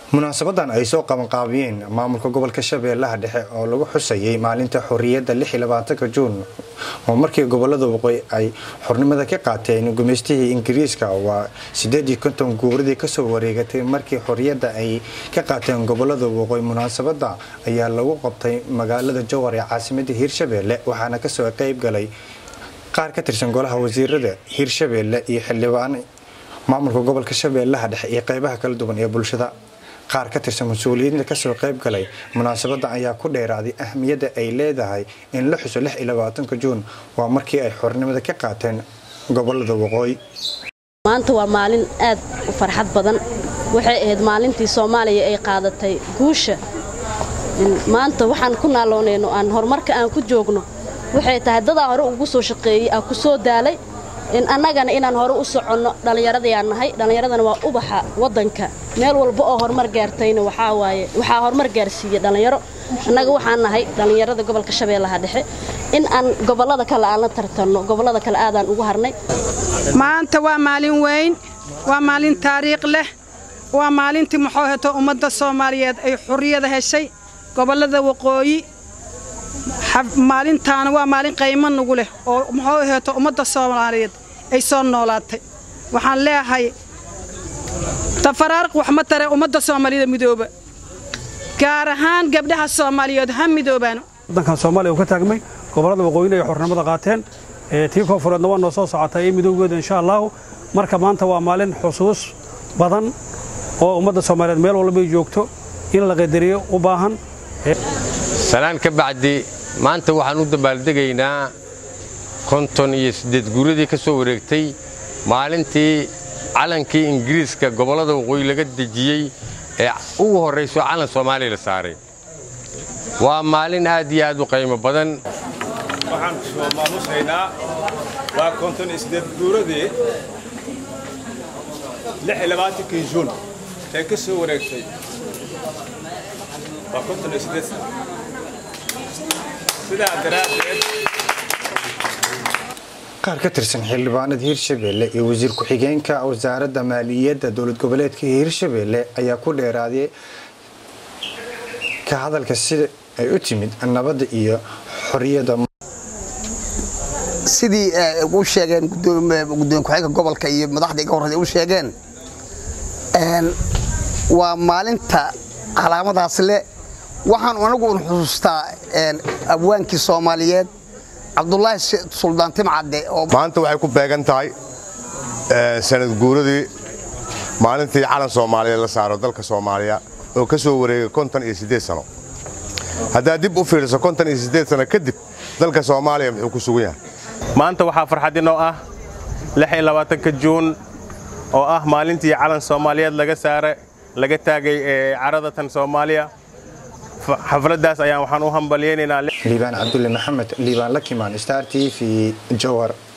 munaasabadan ay soo qabanqaabiyeen maamulka gobolka shabeellaha dhexe oo lagu xusayay maalinta xorriyadda juun oo markii gobolada waqooyi ay xornimada ka qaateen gumaystihii ingiriiska waa guuradii kasoo wareegatay markii xorriyadda ay ka qaateen gobolada waqooyi munaasabada ayaa lagu qabtay magaalada jowhar ee caasimada hiirshabeelle waxaana kasoo qeyb galay qaar ka tirsan golaha wasiirada hiirshabeelle iyo xildhibaan maamulka gobolka shabeellaha dhexe iyo qeybaha kala duwan ee bulshada qaar ka tirsan mas-uuliyiinta kasoo qayb galay munaasabada ayaa ku dheeraaday ahmiyadda ay leedahay in la xuso juun waa markii ay xornimada ka qaateen gobolada waqooyi maanta waa maalin aad u farxad badan waxay ahayd maalintii soomaaliya ay qaadatay guusha maanta waxaan ku naaloonayno aan horumarka aan ku joogno waxay tahay dadaa hore ugu soo shaqeeyey aan ku soo daalay annagana inaan hore u soconno dhallinyaradayaan nahay dhallinyaradana waa ubaxa waddanka meel walba oo horumar gaartayna waxaa waaye waxaa horumar gaarsiiya dhallinyaro annaga waxaan nahay dhallinyarada gobolka shabeellaha dhexe in aan gobollada kale aan la tartanno gobollada kale aadaan ugu harnay maanta waa maalin weyn waa maalin taariikh leh waa maalintii muxuu heto ummadda soomaaliyeed ay xurriyada heshay gobollada waqooyi maalintaana waa maalin qaymo nugu leh oo muxuu heeto ummadda soomaaliyeed ay soo noolaatay waxaan leeyahay tafaraarq wax ma tare ummadda soomaaliyeed midooba gaar ahaan gabdhaha soomaaliyeed ha midoobaan waddankan soomaaliya uu ka taagmay gobollada waqooyina ay xornimada qaateen tii koonfureedna waa noo soo socotay iyo midoogeeda insha allaahu marka maanta waa maalin xusuus badan oo ummadda soomaaliyeed meel walbay joogto in la qadariyo u baahan salaan ka bacdi maanta waxaan u dabaaldegaynaa konton iyo siddeed guuradii ka soo wareegtay maalintii calankii ingiriiska gobollada waqooyi laga dejiyey ee ugu horrayso calan soomaaliya la saaray waa maalin aad iyo aad u qaymo badan waxaan soo maamusaynaa waa konton iyo siddeed guuradii lix iyo labaatankii juun ee ka soo wareegtay waa konton iyo siddeed sano sidaa daraaddeed qaar ka tirsan xildhibaanada hiirshabeelle iyo wasiir ku-xigeenka wasaaradda maaliyadda dowlad goboleedka hiirshabeelle ayaa ku dheeraaday ka hadalka sida ay u timid nabadda iyo xorriyadda sidii u sheegeen gudoomiye ku-xigeenka gobolka iyo madaxda iga horreysa u sheegeen waa maalinta calaamadaas leh waxaan anagu un xusuustaa abwaankii soomaaliyeed cabdulaahi suldaan timcadde maanta waxay ku beegan tahay sanad guuradii maalintii calan soomaaliyeed la saaro dalka soomaaliya oo ka soo wareegay konton iyo siddeed sano haddaad dib u fiiriso konton iyo siddeed sano kadib dalka soomaaliya muxuu ku sugan yahay maanta waxaa farxad inoo ah lix iyo labaatanka juun oo ah maalintii calan soomaaliyeed laga saare laga taagay ee caradatan soomaaliya xafladdaas ayaan waxaan u hambalyaynaynaa liibaan cabdulle maxamed liibaan lakimaan star t v jowhar